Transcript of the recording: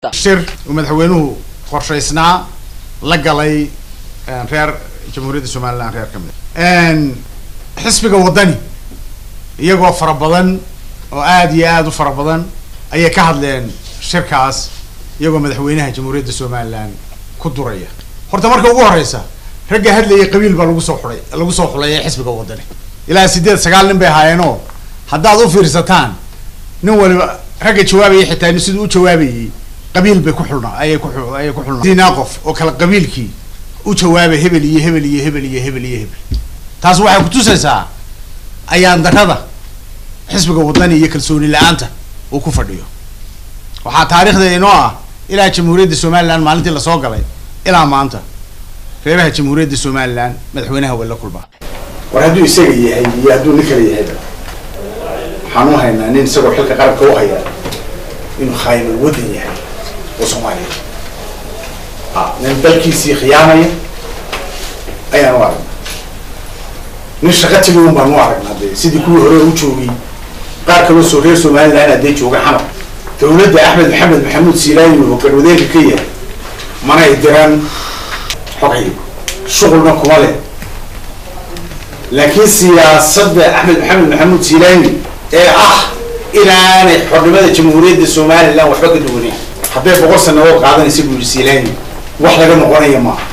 shir uu madaxweynuhu qorshaysnaa la galay reer jamhuuriyadda somaliland reer ka mid xisbiga waddani iyagoo fara badan oo aada iyo aada u fara badan ayay ka hadleen shirkaas iyagoo madaxweynaha jamhuuriyadda somaliland ku duraya horta marka ugu horeysa ragga hadlayay qabiil baa lagu soo xulay lagu soo xulay ee xisbiga waddani ilaa sideed sagaal nin bay ahaayeenoo haddaad u fiirsataan nin waliba ragga jawaabayay xitaa siduu u jawaabayay qabiil bay ku xulna ayay ku ayay ku xulna dinaa qof oo kale qabiilkii u jawaabay hebel iyo hebel iyo hebel iyo hebel iyo hebel taas waxay kutusaysaa ayaan darada xisbiga waddani iyo kalsooni la-aanta uu ku fadhiyo waxaa taariikhda inoo ah ilaa jamhuuriyadda somaliland maalintii lasoo galay ilaa maanta reeraha jamhuuriyadda somaliland madaxweynaha waa la kulmaa war hadduu isaga yahay iyo hadduu nin kale yahayba waxaan u haynaa nin isagoo xilka qaranka u haya inuu khaayimal waddan yahay oo soomaaliya a nin dalkiisii khiyaamaya ayaan u aragnaa nin shaqa tegi un baan u aragnaa de sidii kuwii hore u joogay qaar kaloo soo reer somaliland haddee jooga xamar dawladda axmed maxamed maxamuud siilaayi oo garwadeenka ka yahay manay diran xogay shuqulna kuma leh laakiin siyaasadda axmed maxamed maxamuud siilaayi ee ah inaanay xornimada jamhuuriyadda somaliland waxba ka duwaneyn hadday boqol sanadood qaadanaysa buu yihi siilaayi wax laga noqonaya maaha